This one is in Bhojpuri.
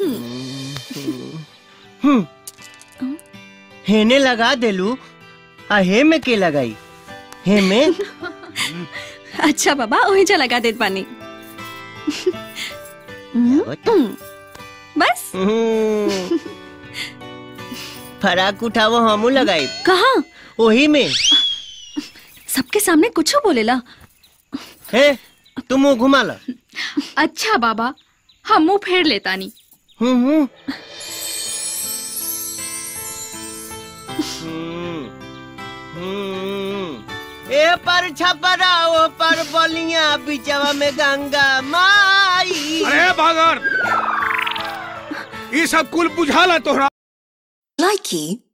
हम्म हेने लगा देलू आ हे में के लगाई हे में अच्छा बाबा वही जा लगा देत पानी हम्म, बस हम्म। फराक उठावो हमू लगाई कहा ओही में सबके सामने कुछ बोलेला हे तुम मुंह घुमा ला अच्छा बाबा हम मुंह फेर लेतानी हम्म हम्म हम्म, हम्म। ए पर छपरा ओ पर बलिया बिचवा में गंगा माई अरे बागर ये सब कुल बुझाला तोहरा Likey